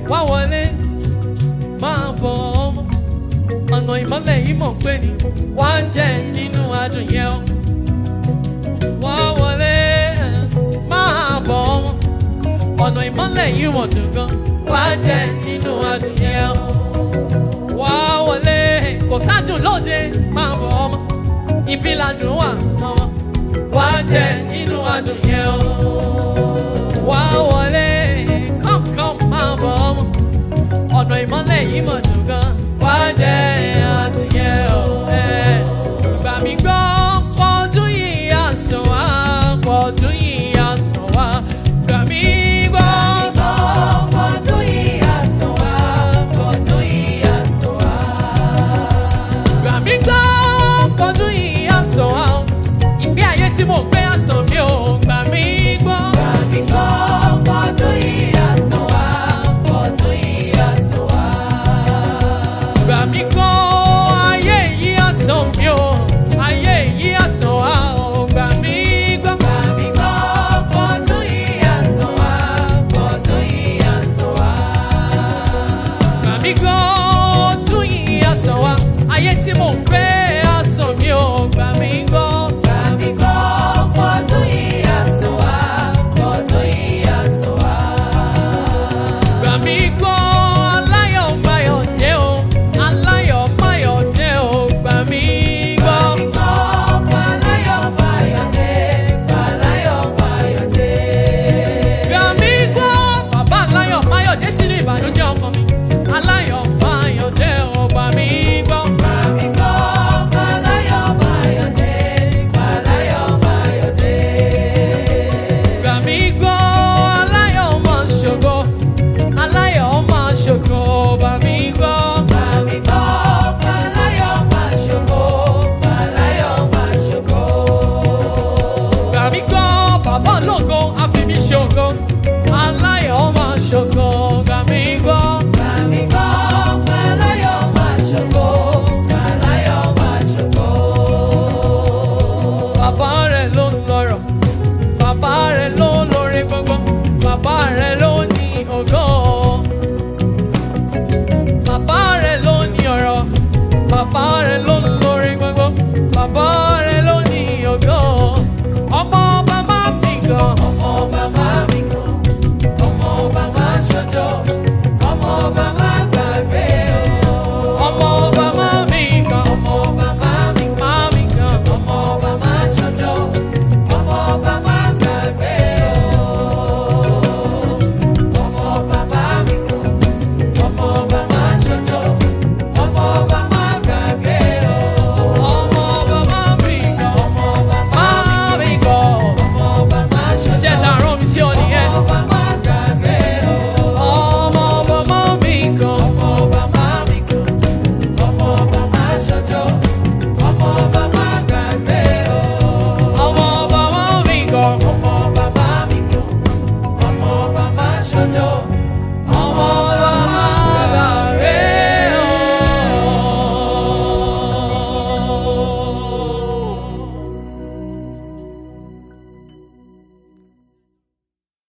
wá wọlé máa bọ̀ ọmọ ọ̀nà ìmọ́lẹ̀ yìí mọ̀ pé ni wá jẹ nínú adùn yẹn o wá wọlé máa bọ̀ ọmọ ọ̀nà ìmọ́lẹ̀ yìí mọ̀ dùn gan wá jẹ nínú adùn yẹn o wá wọlé kò sádùn lóde máa bọ̀ ọmọ ibi ládùn wà ọmọ wá jẹ nínú adùn yẹn o wá wọlé come come máa bọ̀ ọmọ ọ̀nà ìmọ́lẹ̀ yìí mọ̀